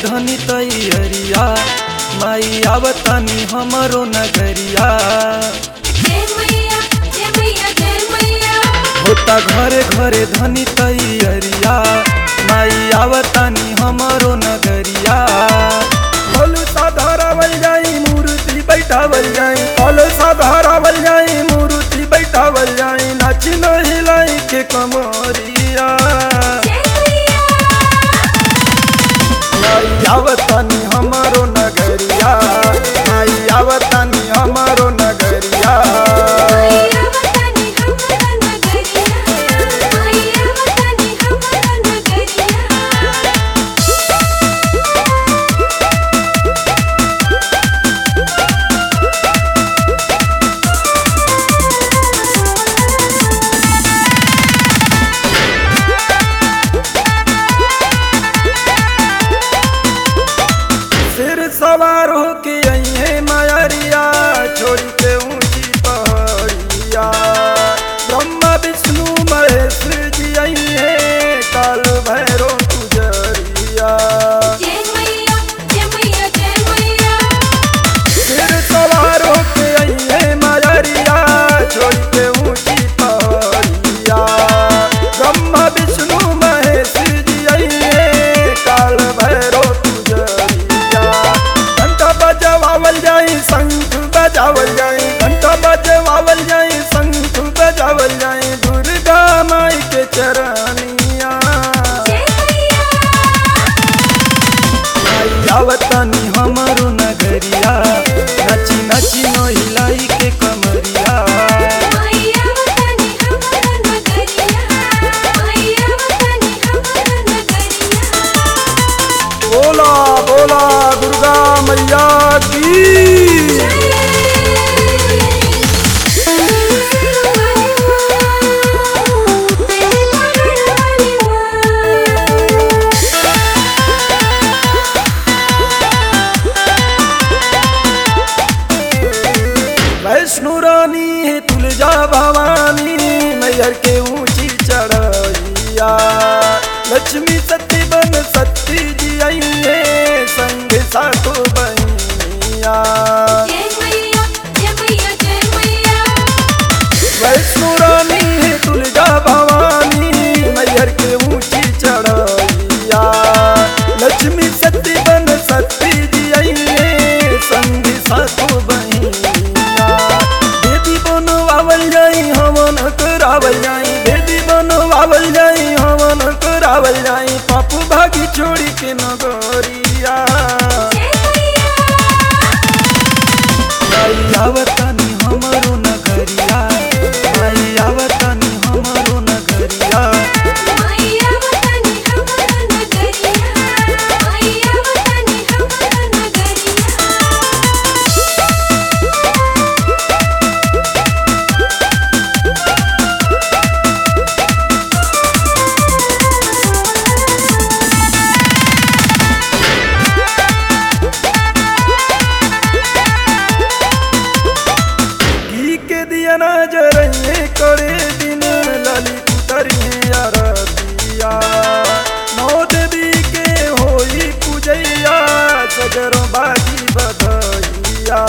धनी तैयरिया माई आवतानी हमरो नगरिया जय मैया जय मैया जय मैया होता घरे घरे धनी तैयरिया माई आवतानी हमरो नगरिया फल साधारावल जाई मूर्ति बैठावल जाई फल साधारावल जाई मूर्ति बैठावल जाई नाच हिलाई के कमरिया जय मैया माई आवतानी हमरो नगरिया माई आवतानी हमरो नगरिया मैया वतनी हमरा नगरिया मैया वतनी हमरा नगरिया सिर सवार होके अइहे मायरिया छोड़ के ऊंची पहाड़िया ब्रह्मा विष्णु महेश जी अइहे काल भैरो गुजरिया जय मैया जय मैया जय मैया सिर सवार होके अइहे मायरिया छोड़ के ऊंची पहाड़िया ब्रह्मा विष्णु महेश जी अइहे काल भैरो गुजरिया घंटा बजवावल जाई शंख बजावल जाई घंटा बजवावल जाई शंख बजावल जाई दुर्गा माई के चरनिया जय मैया आई आवतानी हमरो नगरिया नची नची नहिलाई के कमरिया मैया वतनी हमरा नगरिया मैया वतनी हमरा नगरिया बोला बोला दुर्गा मैया की वैष्णो रानी है तुलजा भवानी मैयर के ऊंची चढ़ैया लक्ष्मी सती बन सती जी आई है संग सातो बनिया वैष्णो रानी है तुलजा भवानी मैयर के ऊंची चढ़ैया लक्ष्मी सती बन सती जी आई है संग सातो बनिया देवी बनवावल जाई हवन करावल जाई देवी बनवावल जाई हवन करावल जाई पाप भागी छोड़ी के नगरिया आई आवतानी हमरो नगरिया आई आवतानी हमरो नगरिया घी के दिया ना जरइए करे दिन ललित उतरिए अरतिया नौ देवी के होई पूजैया सजर बाजी बधैया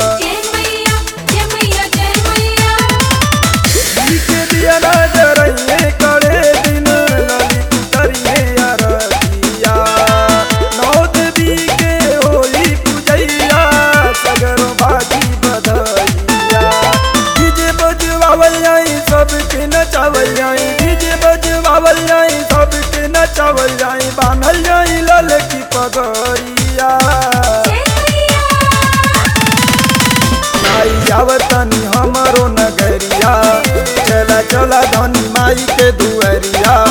घी के दिया ना जरइए करे दिन ललित उतरिए अरतिया नौ देवी के होई पूजैया सजर बाजी बधैया डीजे बजवावल जाई सबके नचावल जाई डीजे बजवावल जाई सबके नचावल जाई बांधल जाई लाल की पगड़िया आई आवतनी हमरो नगरिया चला चला धनी माई के दुअरिया